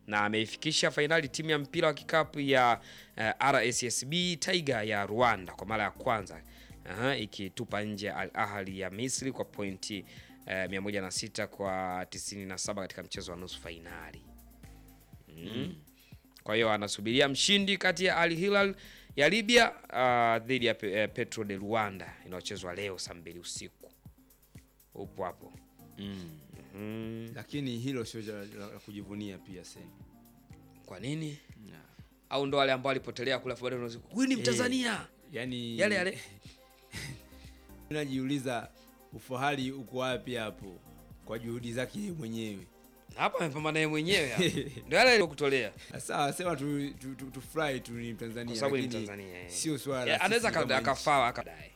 na ameifikisha fainali timu ya mpira wa kikapu ya uh, RSSB Tiger ya Rwanda kwa mara ya kwanza Aha, ikitupa nje Al Ahly ya Misri kwa pointi uh, 106 kwa 97 katika mchezo wa nusu fainali. Mm. Kwa hiyo anasubiria mshindi kati ya Al Hilal ya Libya uh, dhidi ya Pe- eh, Petro de Luanda inayochezwa leo saa mbili usiku. Upo hapo. Mm. Mm. Lakini hilo sio la, la, la kujivunia pia sasa. Kwa nini? Yeah. Au ndo wale ambao walipotelea kula baadaye unaweza huyu ni Mtanzania. Yaani Yale yale. Najiuliza ufahari uko wapi hapo kwa juhudi zake yeye mwenyewe. Hapa amepambana yeye mwenyewe hapa. Ndio yale aliyokutolea. Sawa, sema tu tu, tu, tu fly tu ni Mtanzania Kwa sababu ni lakini Mtanzania. eh. Sio swala. Eh, la Anaweza sisi kama aka- nchi. akafaa akadae.